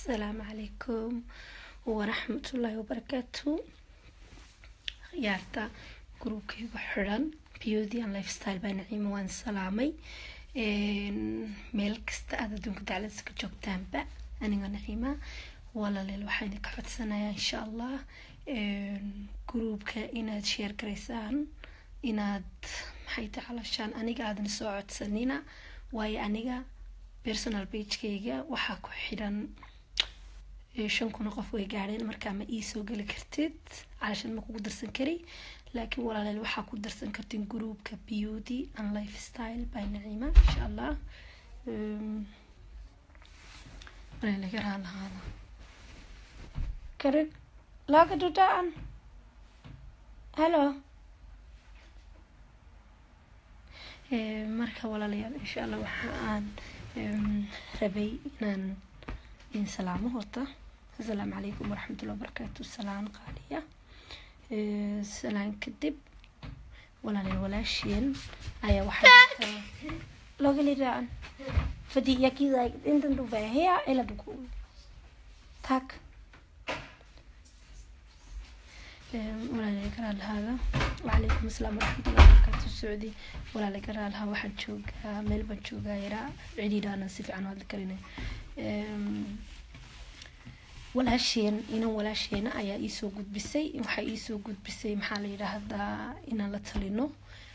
asalaamu calaykum waraxmatullaahi wabarakaatu khiyaarta gruubkaygu xiran beauty and lifestyle baa naciima waan salaamay meel kasta aad adduunka dacladisa ka joogtaanba aniga naciima walaaleel waxaa idinka codsanayaa insha allah gruubka inaad sheer garaysaan inaad maxay tacalashaan aniga aadan soo codsanina waayo aniga personal bagekayga waxaa ku xidhan shan kuna qof way gaadheen markaa ma ii soo geli kartid calashan ma kugu darsan kari laakiin walaaleel waxaa ku darsan kartin groupka beauty and lifestyle by naciima insha allah laga raalahaada karin laga dudaan hello marka walaalayaal insha allah waxa aan rabay inaan in salaamo horta asalaamu calaykum waraxmatullahi wabarakaatu salaan qaaliya salaan kadib walaalayaal walaasheen ayaa waxaa logaliraan fadi yakida intan du vahea ela du tack walaalayaal garaa lahaada wacalaykum asalaam waraxmatullahi wabarakaatu socdi walaala garaa lahaa waxaan joogaa meel baan joogaa yaraa cidhiidhaana si fiican hadli karina walaasheen inan walaasheena ayaa iisoo gudbisay waxaa iisoo gudbisay maxaa la yidhaahdaa inaan la talino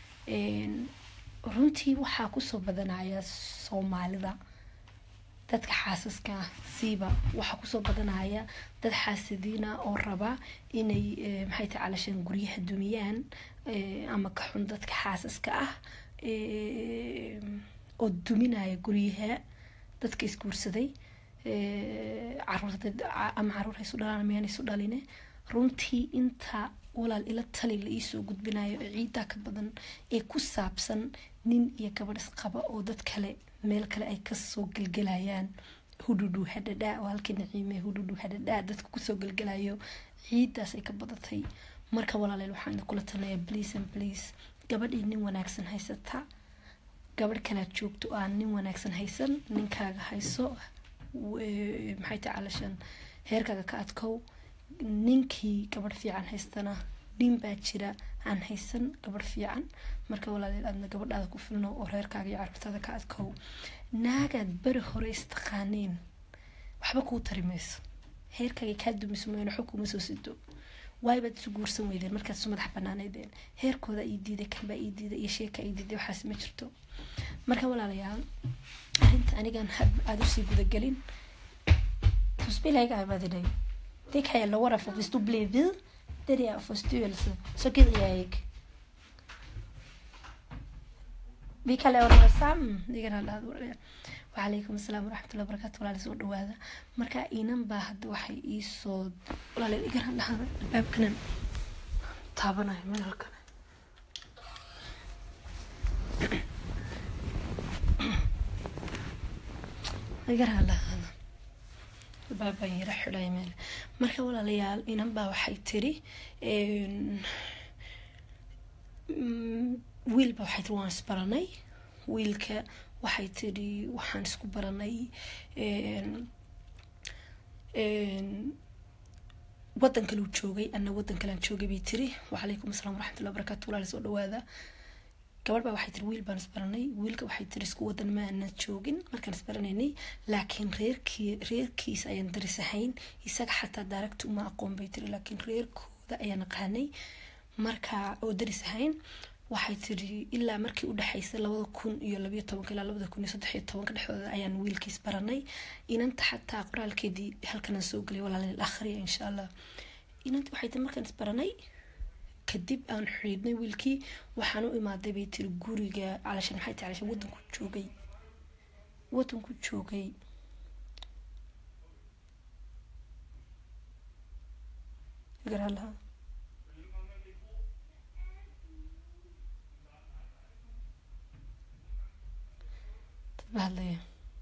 runtii waxaa kusoo badanaya soomaalida dadka xaasaska ah siiba waxaa kusoo badanaya dad xaasadiina oo raba inay maxay tahay calashaan guryaha dumiyaan ama ka xun dadka xaasaska ah oo duminaya guryaha dadka isguursaday caruurta ama caruur haysu dhalaan miyaan isu dhaline runtii inta walaal ila tali la iisoo gudbinayo ee ciidaa ka badan ee ku saabsan nin iyo gabadh isqaba oo dad kale meel kale ay kasoo gelgelayaan hudhudhu hadhadhaa oo halkii naciime hudhudhu hadhadhaa dadka kusoo gelgelayo ciidaas ay ka badatay marka walaaleel waxaan idinkula talinayaa please and please gabadhii nin wanaagsan haysata gabadh kalaad joogto oo aan nin wanaagsan haysan ninkaaga hayso maxay tahay calashan heerkaaga ka adkow ninkii gabadh fiican haystana nin baa jira aan haysan gabadh fiican marka walaaleel aadna gabadhaada ku filno oo reerkaaga iyo carruurtaada ka adkow naagaad beri hore istaqaaneen waxba kuu tari mayso heerkaaga kaa dumiso mooyaan waxba kuuma soo sido waayabaad isu guursan weydeen markaad isu madax banaaneydeen heerkooda ii diiday kanbaa ii diiday iyo sheeka ii diiday waxaas ma jirto marka walaalayaal arrinta anigan aada usii gudagelin tusbilayga abadinay Det kan jag lova för hvis du blir vid det där förstyrelse så gider jag inte. Vi kan låta det samman. Det kan alla ha وعليكم السلام ورحمة الله وبركاته ولا سoo dhawaada marka inan baa hadda waxay ii soo walaal iga hadlaha albaabkana taabanayo meel halkan iga hadlaha baabaan yara xidhay meel marka walaalayaal inan baa waxay tiri wiilba waxay tiri waan isbaranay wiilka waxay tiri waxaan isku baranay wadan kaleu joogay ana wadan kalean joogay bay tiri wacalaykum asalaam waraxmatullahi wabarakatu walaala soo dhawaada gabadh baa waxay tiri wiil baan isbaranay wiilka waxay tiri isku wadan ma aanan joogin markaan isbaranaynay laakiin reerkii reerkiisa ayaan daris ahayn isaga xataa daaragti uma aqoon bay tiri laakiin reerkooda ayaan aqaanay marka oo daris ahayn waxay tiri ilaa markii u dhexaysay labada kun iyo labayo tobanka ilaa labada kun iyo saddex iyo tobanka dhexdooda ayaan wiilkiis baranay inanta xataa qoraalkeedii halkanaan soo gelay walaaleel akhriya insha allah inanta waxay tiri markaan isbaranay kadib aan xidhiidhnay wiilkii waxaan u imaaday bay tiri guriga calashan maxay tahay calashan wadanku joogay wadanku joogay garalaha hadlaya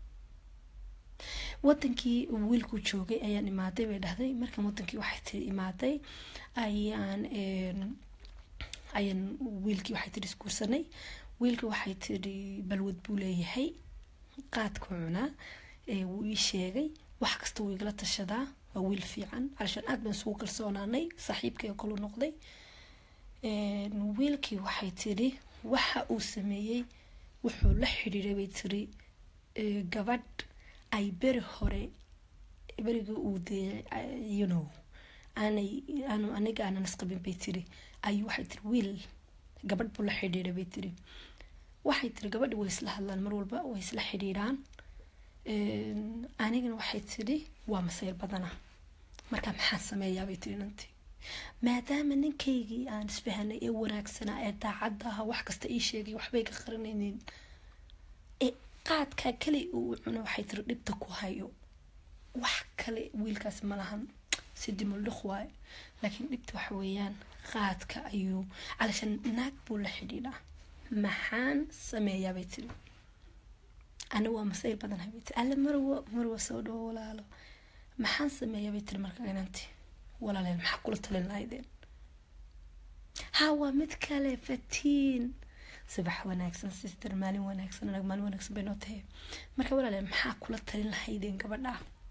wadankii wiilku joogay ayaan imaaday bay dhahday markan wadankii waxay tiri imaaday ayaan ayaan wiilkii waxay tiri isguursanay wiilkii waxay tiri balwad buu leeyahay qaadku cunaa wuu ii sheegay wax kasta wuu igala tashadaa waa wiil fiican calashaan aad baan isugu kalsoonaanay saaxiibkay oo kalu noqday wiilkii waxay tiri waxa uu sameeyey wuxuu la xidhiiray bay tiri gabadh ay beri hore berigii uu dee you know aanay aanu aniga aanan isqabin bay tiri ayuu waxay tiri wiil gabadh buu la xidhiiray bay tiri waxay tiri gabadhi way isla hadlaan mar walba way isla xidhiiraan anigana waxay tidhi waa masayr badana markaa maxaan sameeyaabay tiri nanti maadaama ninkaygii aan isfahanay ee wanaagsanaa ee daacadda aha wax kasta ii sheegay waxbay ka qarinaynin ee qaadkaa kale uu cuno waxay tiri dhibta ku hayo wax kale wiilkaas ma lahan si dimuldhiq waayo laakiin dhibta waxa weeyaan qaadka ayuu calashan naag buu la xidhiidhaa maxaan sameeyaa bay tiri ana waa masayr badanahay bay tiri alle marwo marwa soo dhawo walaalo maxaan sameeyaa bay tiri marka inanti walaaleel maxaa kula talin lahaydeen ha waa mid kale fatiin subax wanaagsan sister maalin wanaagsan anag maalin wanaagsan bay noo tahay marka walaaleel maxaa kula talin lahaydeen gabadha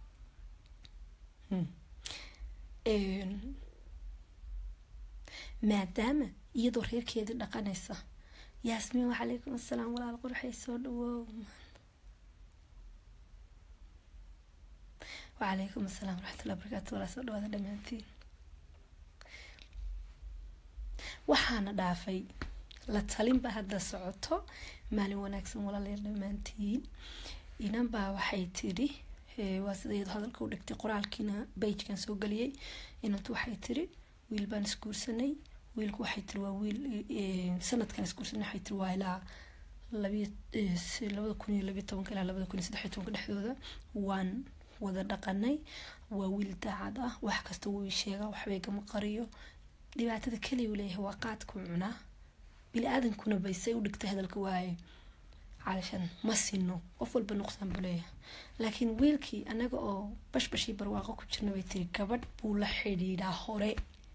maadaama iyadoo reerkeedii dhaqanaysa yaasmiin wacalaykum assalaam walaal qurxay soo dhawow wacalaykum assalaam waraxmatullahi barakaatu walaa soo dhawaada dhammaantiin waxaana dhaafay la talinba hadda socoto maalin wanaagsan walaalayaal dhammaantiin inanbaa waxay tidhi waa sida iyadoo hadalka u dhigtay qoraalkiina bajkan soo geliyey inantu waxay tiri wiil baan isguursanay wiilku waxay tiri waa wiil sanadkan isguursanay waxay tiri waa ilaa labada kun iyo labiyo tobanka ilaa labada kun iyo saddex iyo tobanka dhexdooda waan wada dhaqanay waa wiil daacad ah wax kasta wuu sheegaa waxbay gama qariyo dhibaatada keliya uu leeyahay waa qaadku cunaa bili aadankuna baysay u dhigtay hadalka waaye calashan ma sino qof walba nuqsaan buu leeyahay laakiin wiilkii anaga oo bashbashii barwaaqo ku jirna bay tiri gabadh buu la xidhiidhaa hore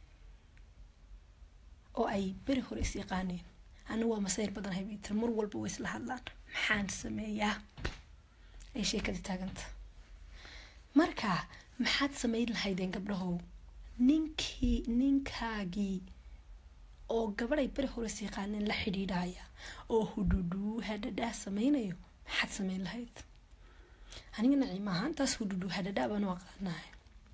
oo ay beri hore is yaqaaneen ana waa masayr badanahay bay tiri mar walba way isla hadlaan maxaan sameeyaa ay sheekadii taaganta marka maxaad samayn lahaydeen gabdhahow ninkii ninkaagii oo gabadhay beri hore is yaqaaneen la xidhiidhaya oo hudhudhuu hadhadhaa sameynayo maxaad samayn lahayd aniga naciim ahaan taas hudhudhuu hadhadhaa baan u aqaanahay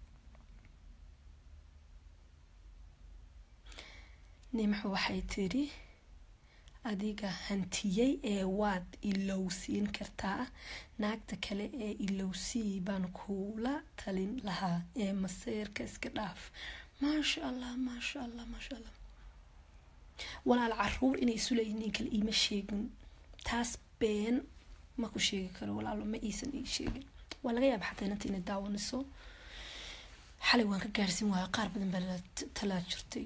nimxu waxay tiri adiga hantiyey ee waad ilowsiin kartaa naagta kale ee ilowsii baan kula talin lahaa ee maseerka iska dhaaf maasha allah maasha allah maasha allah walaal caruur inay isu leeyihin nin kale iima sheegin taas been ma ku sheegi karo walaalo ma iisan ii sheegin waa laga yaaba xataa inanta inay daawaniso xalay waan ka gaarsiin waayo qaar badan baa talaa jirtay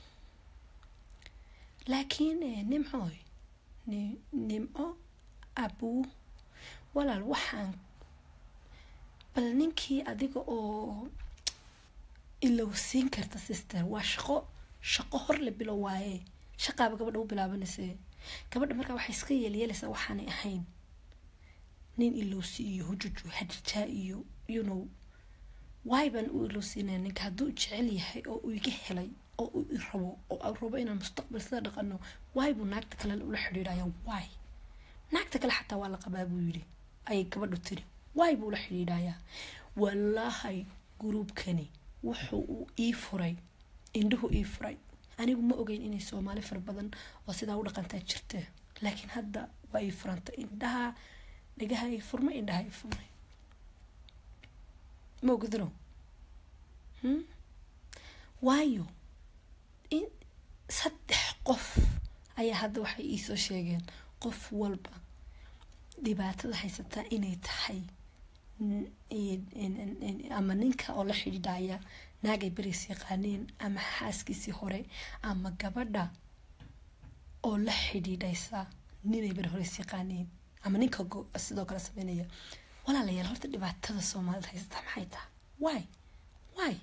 laakiin nimcooy nimco abuu walaal waxaan bal ninkii adiga oo ilowsiin karta sister waa shaqo shaqo hor la bilo waaye shaqaaba gabadha u bilaabanayse gabadha markaa waxay iska yeelyeelaysaa waxaanay ahayn nin ilowsi iyo hujuju hadijaa iyo you know waay baan u ilowsiinaya ninka hadduu jecel yahay oo uu iga helay oo uu i rabo oo aan rabo inaan mustaqbal sida dhaqano waay buu naagta kale ula xidhiidhaya waay naagta kale xataa waa la qabaa buu yidhi ayay gabadhu tiri waay buu ula xidhiidhayaa wallaahay gruubkani wuxuu uu ii furay indhuhu ii furay anigu ma ogeyn inay soomaali fara badan oo sidaa u dhaqantaa jirta laakiin hadda waa ii furanta indhaha dhagaha ii furmay indhaha ii furmay ma ogdino waayo saddex qof ayaa hadda waxay iisoo sheegeen qof walba dhibaatada haysataa inay tahay ama ninka oo la xidhiidhaya naagay beris yaqaaneen ama xaaskiisii hore ama gabadha oo la xidhiidhaysa ninay beri hore is yaqaaneen ama ninka sidoo kale sameynaya walaalayaal horta dhibaatada soomaalida haysataa maxay tahay waay waay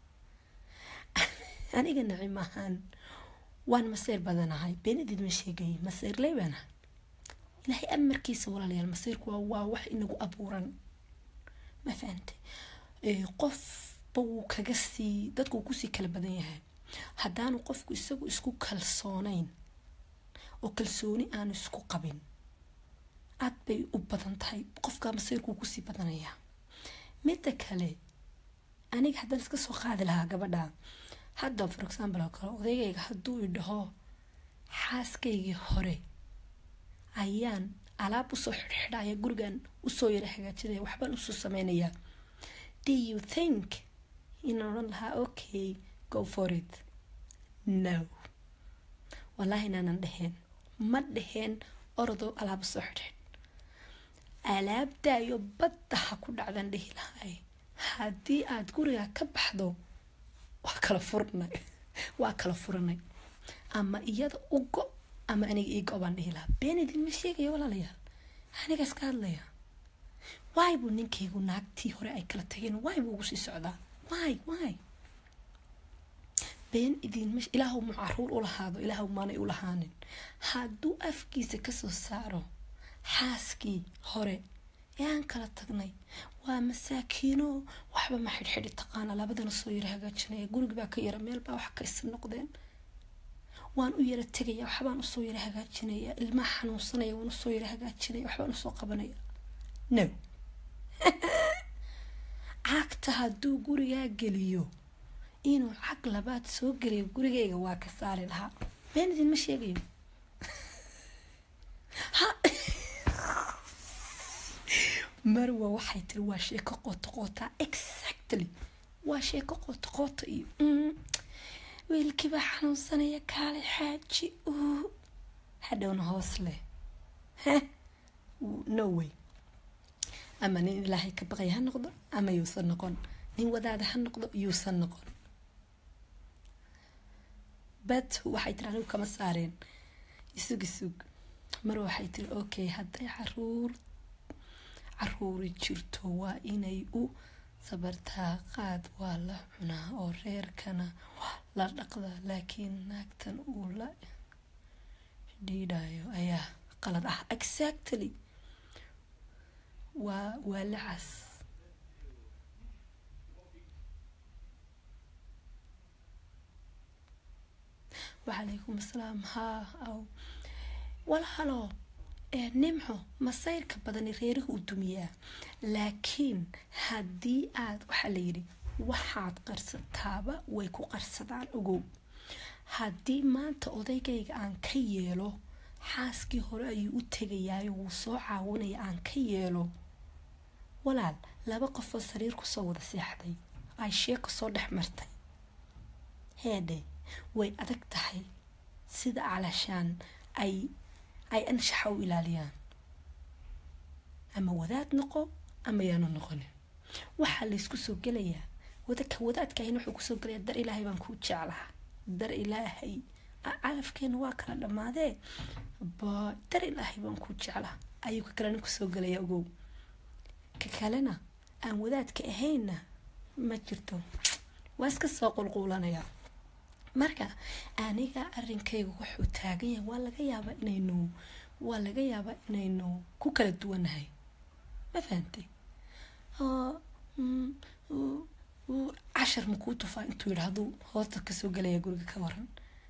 aniga nacim ahaan waan maseyr badanahay beenadiid ma sheegay maseyrley baanahay ilaahay amarkiisa walaalayaal maseyrku waa waa wax inagu abuuran ma fahantay qofba wuu kaga sii dadku wuu kusii kala badan yahay haddaanu qofku isagu isku kalsoonayn oo kalsooni aanu isku qabin aad bay u badan tahay qofka masayrkuu kusii badanayaa midda kale aniga haddaan iska soo qaadi lahaa gabadha hadda for example oo kale odaygayga hadduu idhaho xaaskaygii hore ayaan alaab usoo xidhxidhaya gurigan usoo yara hagaajinaya waxbaan usoo sameynayaa do you think inaan odhan lahaa okay go for it no wallaahi inaanan dheheen ma dheheen orodoo alaab usoo xidhxidh alaabdaayo badda ha ku dhacdan dhihi lahay haddii aada guriga ka baxdo waa kala furnay waa kala furanay ama iyada u go ama aniga ii go baan dhihi lahaa been idinma sheegaya walaalayaal aniga iska hadlaya waay buu ninkaygu naagtii hore ay kala tageen waay buu ugu sii socdaa waay waay been idinma ilaahu mu caruur u lahaado ilaahu maanay u lahaanin hadduu afkiisa kasoo saaro xaaskii hore ee aan kala tagnay waa masaakiino waxba ma xidhxidhi taqaana labadana soo yara hagaajinaya gurigi baa ka yara meel baa wax ka isa noqdeen waan u yara tegaya waxbaan usoo yara hagaajinaya ilmaha xanuunsanaya waan usoo yara hagaajinaya waxbaan usoo qabanaya no cagta hadduu gurigaa geliyo inuu cag labaad soo geliyo gurigayga waa ka saari lahaa been idinma sheegayo marwa waxay tiri waa sheeko qoota qootaa exactly waa sheeko qoota qoota iyo wiilkiibaa xanuunsanaya kaale xaaji hadhowna hoos leh no way ama nin ilaahay ka baqay ha noqdo ama yuusan noqon nin wadaada ha noqdo yuusan noqon bad waxay tiri anigu kama saareen isug isug mar waxay tiri okay hadday caruur caruuri jirto waa inay u sabartaa qaad waa la cunaa oo reerkana waa la dhaqdaa laakiin naagtan uu la dhiidhayo ayaa qalad ah exactly waa waa lacas wacalaykum asalaam haa aw walhalo nimco masayrka badani reeraha u dumiyaa laakiin haddii aad waxaa layidhi waxaad qarsataaba way ku qarsadaan ogow haddii maanta odaygayga aan ka yeelo xaaskii hore ayuu u tegayaayo wuu soo caawinaya aan ka yeelo walaal laba qofoo sariir kusoo wada seexday ay sheeko soo dhex martay heedhe way adag tahay sida calashaan ay ay anshaxa u ilaaliyaan ama wadaad noqo ama yaanu noqonin waxaa laysku soo gelayaa wadaka wadaadkaahina wuxuu kusoo gelayaa dar ilaahay baan kuu jeclaha dar ilaahay calafkeena waa kala dhammaadee ba dar ilaahay baan kuu jeclaha ayuu ka kalena kusoo gelaya ogow ka kalena aan wadaadka ahaynna ma jirto waa iska soo qulquulanayaa marka aniga arinkayga wuxuu taagan yahay waa laga yaabaa inaynu waa laga yaabaa inaynu ku kala duwanahay ma fahantay cashar ma kuu tufaa intuu yidhahduu hoosta kasoo gelaya guriga ka waran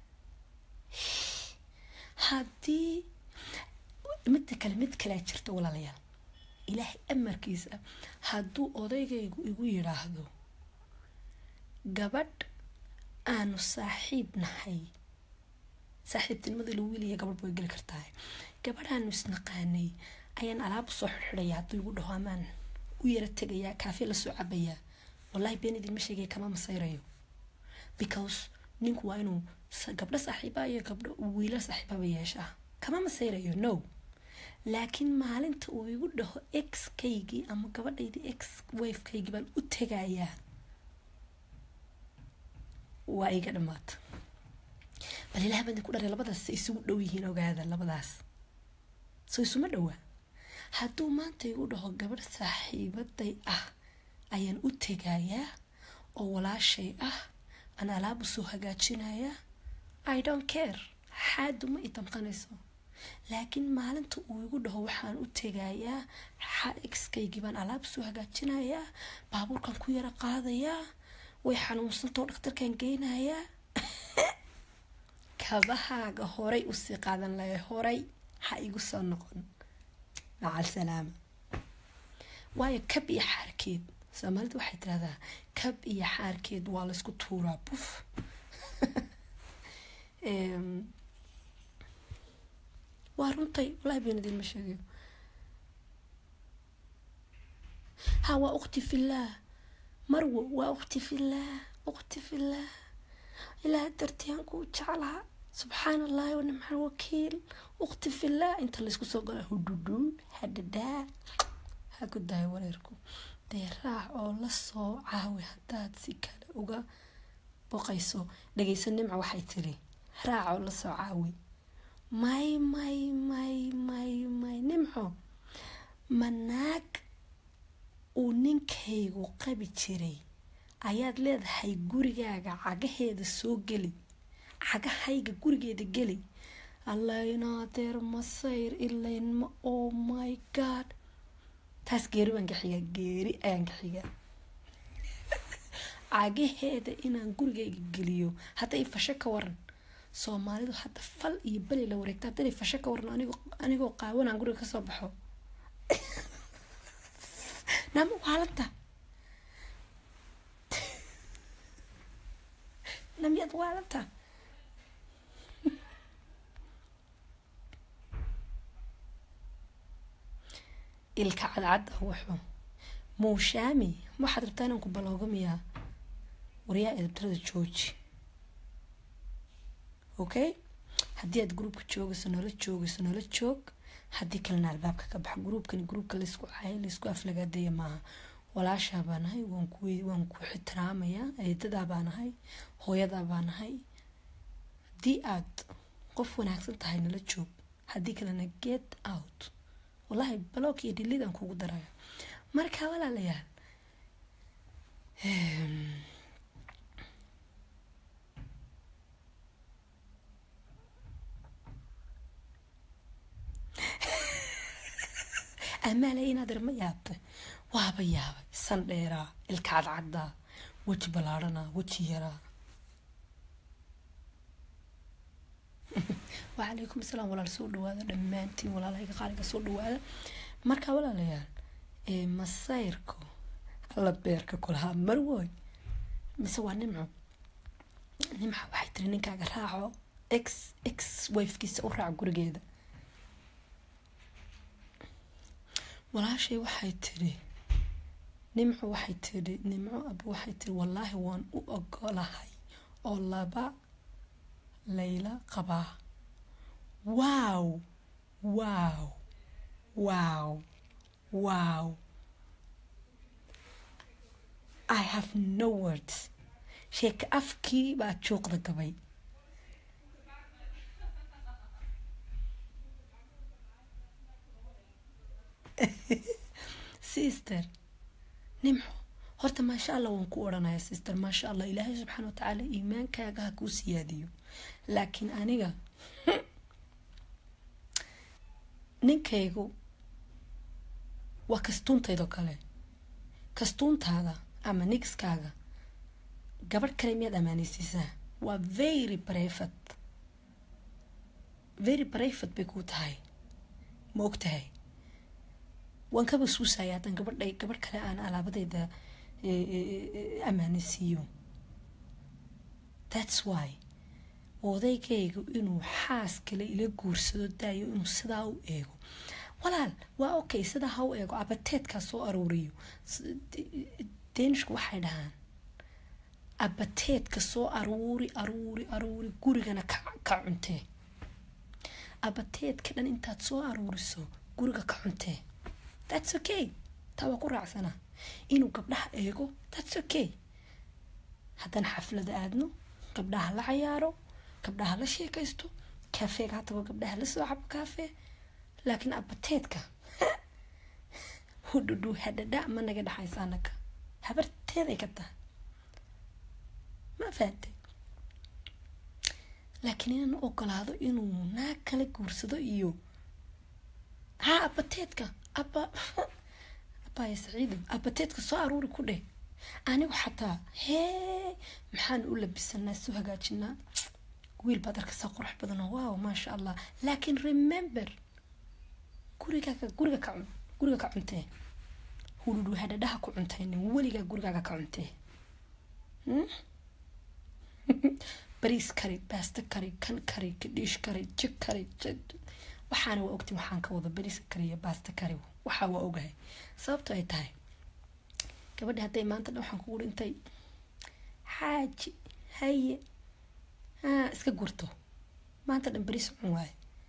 haddii midda kale mid kalea jirta walaalayaal ilaahay amarkiisa hadduu odaygaygu igu yidhaahdo gabadh aanu saaxiib nahay saaxiibtinimada ilo wiil iyo gabadh way geli kartaa gabadhaanu isnaqaanay ayaan alaab usoo xirxidhaya hadduu igu dhaho amaan u yara tegayaa kaafe lasoo cabayaa wallahi been idinma sheegaya kama masayrayo because ninku waa inuu gabdho saaxiiba iyo gabdho wiila saaxiibaba yeeshaa kama masayrayo no laakiin maalinta uu igu dhaho x kaygii ama gabadhaydii x wafekaygii baan u tegayaa waa iga dhamaata bal ilaah baan ku dharay labadaas isugu dhow yihiin ogaada labadaas soo isuma dhowaa hadduu maanta igu dhaho gabadh saaxiibaday ah ayaan u tegayaa oo walaashay ah aan alaab usoo hagaajinayaa i don't care xaadu ma i damqanayso laakiin maalinta uu igu dhaho waxaan u tegayaa xaxkaygii baan alaab soo hagaajinayaa baabuurkan ku yara qaadayaa way xanuunsantao dhakhtarkan geynayaa kabahaaga horay usii qaadan lahay horay ha igu soo noqon macal salaama waayo kab iyo xaarkeed soomaalida waxay tirahdaa kab iyo xaarkeed waa laysku tuuraa buf waa runtay walahi been idin ma sheegayo ha waa ukti fillaah marwo waa ukti fillaah ukti fillaah ilaah dartiyaan kuu jeclaha subxaan allahi wanimxal wakiil ukti fillaah inta laysku soo gala hudhudhu hadhadaa ha ku dahay wareerku dee raac oo la soo caawi haddaad si kale uga boqayso dhageyso nimca waxay tiri raac oo la soo caawi may may may may may nimco manaag uu ninkaygu qabi jiray ayaad leedahay gurigaaga cagaheeda soo geli cagahayga gurigeeda geli allaynaadeer masayr ilaynma oh my god taas geeri baan ka xigaa geeri ayaan ka xigaa cagaheeda inaan gurigayga geliyo hadda i fasho ka waran soomaalidu hadda fal iyo beli la wareegta hadda i fasho ka waran anigoo anigoo qaawanaan guriga kasoo baxo naama waalanta namiyad waalanta ilka cadcad ah wuxuu muushaami waxaad rabtaa inaan ku baloogamiyaa waryaa edabtarada jooji okay haddii aad gruubka joogayso noola joogayso noola joog haddii kalena albaabka ka baxa gruubkani gruubka laysku caayo laysku aflagaadeeya maaha walaashaa baa nahay waan ku waan ku ixtiraamayaa eedadaa baa nahay hooyadaa baa nahay haddii aad qof wanaagsan tahay nala joog haddii kalena get out wallahi baloog iyo dhilidaan kugu daraya marka walaalayaal amaalay inaad irma yaabtay waaba yaabay san dheeraa ilka cadcaddaa weji ballaadhanaa weji yaraa wacalaykum asalaam walaal soo dhawaada dhammaantiin walaalahayga qaaliga soo dhawaada marka walaalayaal masayrku alla beerka kulahaa marwoy mise waa nimco nimca waxay tiri ninkaaga raaco x x wifkiisa u raac gurigeeda walaashay waxay tiri nimco waxay tiri nimco aba waxay tiri wallaahi waan u ogolahay oo laba layla qabaa wow wow wow wow i have no words sheeka afkii baa juuqda gabay sister nimxo horta maasha allah waan ku odhanaya sister maasha allah ilaahay subxaana watacaala iimaankaaga ha kuu siyaadiyo laakiin aniga ninkaygu waa kastuuntaydoo kale kastuuntaada ama nigskaaga gabadh kale miyaad ammaanaysiisaa waa very brivate very brivate bay kuu tahay ma og tahay waan kaba suusaya haddaan gabadha gabadh kale aan alaabadeyda ammaanaysiiyo thats why odaygaygu inuu xaas kale ila guursado daayo inuu sidaa u eego walaal waa okay sidaa ha u eego abateedkaa soo aruuriyo deenishku waxay dhahaan abateedka soo aruuri aruuri aruuri gurigana ka ka cuntee abateedka dhan intaad soo aruuriso guriga ka cuntee thats okay taa waa ku raacsana inuu gabdhaha eego thats okay haddaan xaflada aadno gabdhaha la cayaaro gabdhaha la sheekaysto kafeega hataba gabdhaha la soo cabo kafe laakiin abateedka hudhudhu hadhadha ma naga dhexaysa anaga habarteeday ka tahay ma fahantay laakiin inaan u ogolaado inuu naag kala guursado iyo ha abateedka aba abaya saciido abateedka soo aruuri ku dheh anigu xataa hee maxaan u labisanaa soo hagaajinaa wiil baad arkaysaa qurux badan oo wow maasha allah laakiin remember gurigaaga guriga ka cun guriga ka cuntee hudhudhu hadhadhaha ku cuntaynin weligaa gurigaaga ka cuntee bariis kari baasto kari kan kari kadhiish kari jig kari waxaana waa ogti waxaan ka wada bariis kari iyo baasto kari waxaa waa ogahay sababto ay tahay gabadha hadday maanta dhan waxaan kugu dhintay xaaji haye ha iska gurto maanta dhan bariis cun waaye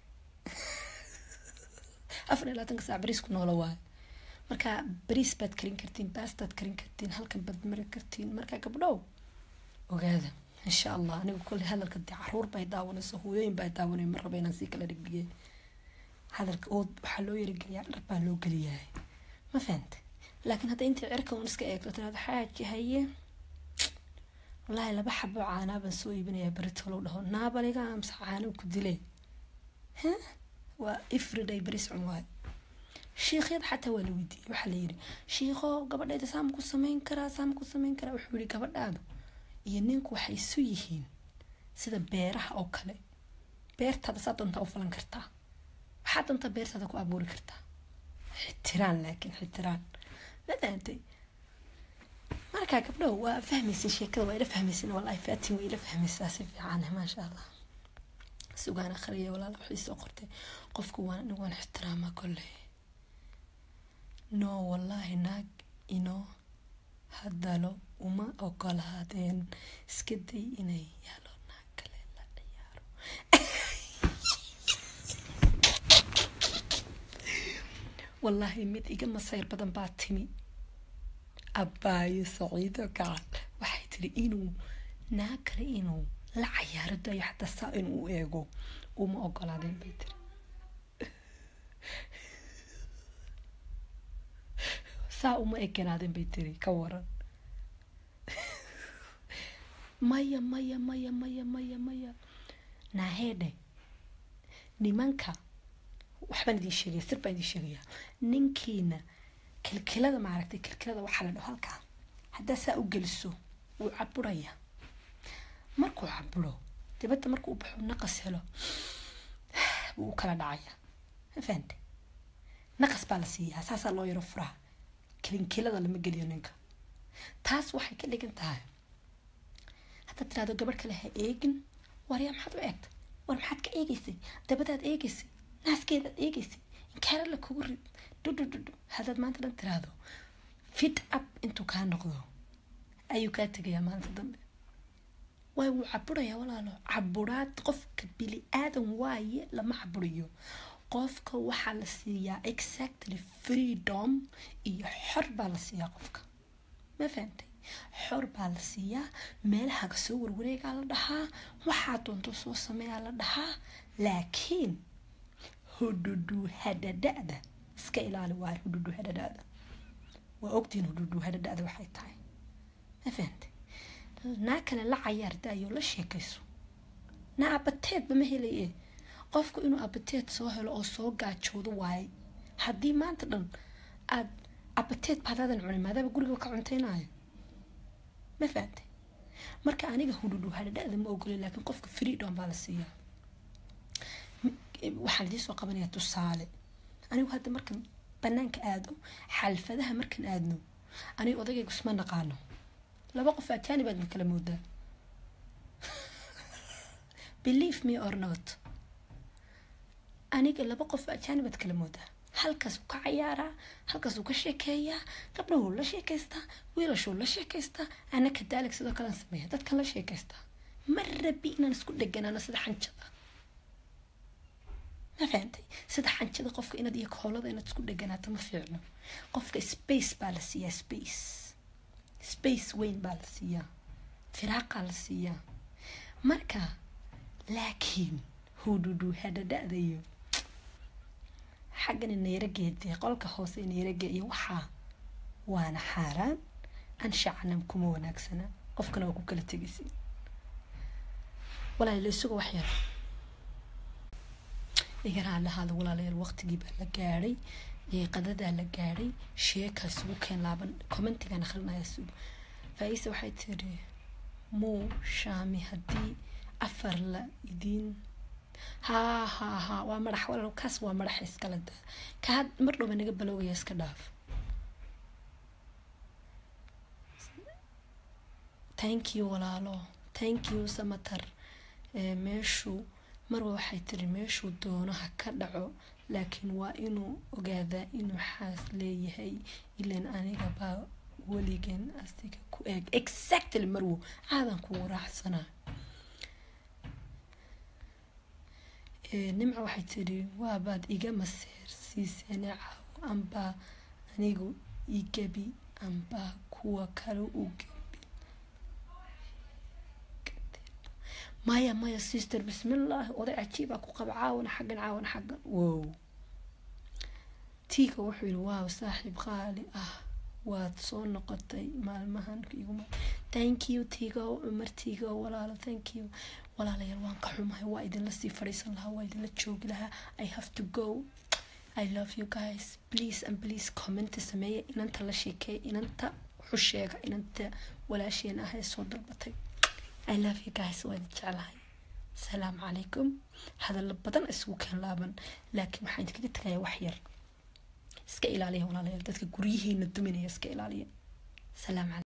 afar iyo labaatanka saac bariis ku noola waaye marka bariis baad karin kartiin baastaad karin kartiin halkan baad mari kartiin marka gabdhow ogaada insha allah anigu kolley hadalka dee caruur bay daawanayso hooyooyin baa daawanay ma raba inaan sii kala dhigdhigay hadalka oo waxaa loo yarageliyaa dhar baa loo geliyahay ma fahante laakiin hadda intii cirka un iska eegto tiraado xaaji haye wallaahi laba xabo caanaa baan soo iibinayaa beritolow dhaho naabaliga amse caano ku dile waa everyday beris cun waayo shiikyada xataa waa la weydiiyey waxaa la yiri shiikho gabadhayda saama ku sameyn karaa saama ku sameyn karaa wuxuu yihi gabadhaadu iyo ninku waxay isu yihiin sida beeraha oo kale beertaada saa doontaa u falan kartaa waxaa doontaa beertaada ku abuuri kartaa xitiraan laakiin xitiraan madaantay markaa gabdhow waa fahmaysin sheekada waa ila fahmaysin wallahi faatin waa ila fahmaysaa si fiican maasha allah sugaan akhriya walaala waxay soo qortay qofku waan anigu waan ixtiraamaa kolley no wallaahi naag inoo hadalo uma ogolaadeen iska day inay yaalo naag kale la ciyaaro wallaahi mid iga masayr badan baa timi abbaayo saciido gacal waxay tiri inuu naag kale inuu la cayaaro dayo xataa saa inuu u eego uma ogolaadeen bay tiri saa uma eganaadeen bay tiri ka waran maya maya maya maya maya maya naaheedhe nimanka waxbaan idin sheegaya sir baan idin sheegaya ninkiina kilkilada maaragtay kilkilada waxaa la dhaho halkaa haddaa saa u geliso wuu caburaya markuu caburo dibadda markuu u baxo naqas helo wuu u kala dhacaya ma fahante naqas baa la siiyaa saasaa loo yaro furaa kilinkilada lama geliyo ninka taas waxay ka dhigan tahay haddaad tiraado gabadh kale ha eegin waryaa maxaad u eegta war maxaad ka eegeysay dabadaad eegeysay naaskeedaad eegeysay inkaara la kugu rid dhudhudhudhu haddaad maanta dhan tiraahdo fit up intuu kaa noqdo ayuu kaa tegayaa maalinta dambe waay wuu caburayaa walaalo caburaad qofka bili aadan waaye lama caburiyo qofka waxaa la siiyaa exactly freedom iyo xor baa la siiyaa qofka ma fahantay xor baa la siiyaa meelahaga soo warwareegaa la dhahaa waxaa doonto soo sameeyaa la dhahaa laakiin hudhudhu hadhadhada iska ilaali waayo hudhudhu hadhadhada waa ogtihiin hudhudhu hadhadhada waxay tahay ma fahantay naa kale la cayaar daayo la sheekayso naa abateedba ma helaye qofku inuu abateed soo helo oo soo gaajoodo waaye haddii maanta dhan aad abateed baadaadan cunin maadaaba guriga ka cuntaynayo ma fahamtay marka aniga hudhudhu hadhadhada ma ogolin laakiin qofka freedom baa la siiyaa waxaan idiin soo qabanayaa tusaale anigu hadda markan banaanka aado xalfadaha markan aadno aniga odagaygu isma naqaano laba qof ajani baad ma kala moodaa believe me or not aniga laba qof ajaanibaad kala moodaa halkaasuu ka cayaaraa halkaasuu ka sheekeeyaa gabdhahuu la sheekaystaa wiilashuu la sheekaystaa ana kadaalig sidoo kalean sameeya dadkan la sheekaystaa ma rabi inaan isku dheganaano sida xanjada ma fahantay sida xanjada qofka inaad iyo koolada inaad isku dheganaato ma fiicno qofka space baa la siiyaa space space weyn baa la siiyaa firaaqaa la siiyaa marka laakiin hudhudhu hadhadhadayo xaggana nayrageedee qolka hoose nayrage iyo waxaa waana xaaraan anshacanam kuma wanaagsana qofkana waa ku kala tegaysin walaalayaal isuga wax yar igana lahaada walaalayaal waqtigii baa la gaadhay qadadaa la gaadhay sheekaas ugu keen laaban commentigan akrinaya sug faa-iisa waxay tiri muu shaami haddii afar la idiin haa haa haa waa madax walaal kaas waa madaxa iskala daa ka had mar dhowba naga balowgaya iska dhaaf thank you walaalo thank you samatar meeshuu marwa waxay tiri meeshuu doonaha ka dhaco laakiin waa inuu ogaadaa inuu xaas leeyahay ilan aniga baa weligan asiga ku eeg exactly marwo aadan kugu raacsanaa nimca waxay tiri waabaad iga maseer siiseene caawo ambaa anigu igabi ambaa kuwa kale u gabi maya maya sister bismillaahi oday cajiibaa ku qaba caawana xaggan caawana xaggan wow tiiga wuxuu yihi waaw saaxiib qaali ah waad soo noqotay maalmahan iguma thank you tigo cumar tigo walaalo thank you walaalayaal waan ka xumahay waa idinla sii fadhiisan lahaa waa idinla joogi lahaa i have to go i love you guys please and please commenta sameeya inanta la sheekeeya inanta xusheega inanta walaasheen ah ee soo dalbatay i love you guys waa idin jeclahay asalaamu calaykum hadallo badan isugu keen laaban laakiin waxaan idinkaga tagayaa wax yar iska ilaaliya walaalayaal dadka guryihiina duminaya iska ilaaliya salaam calaykum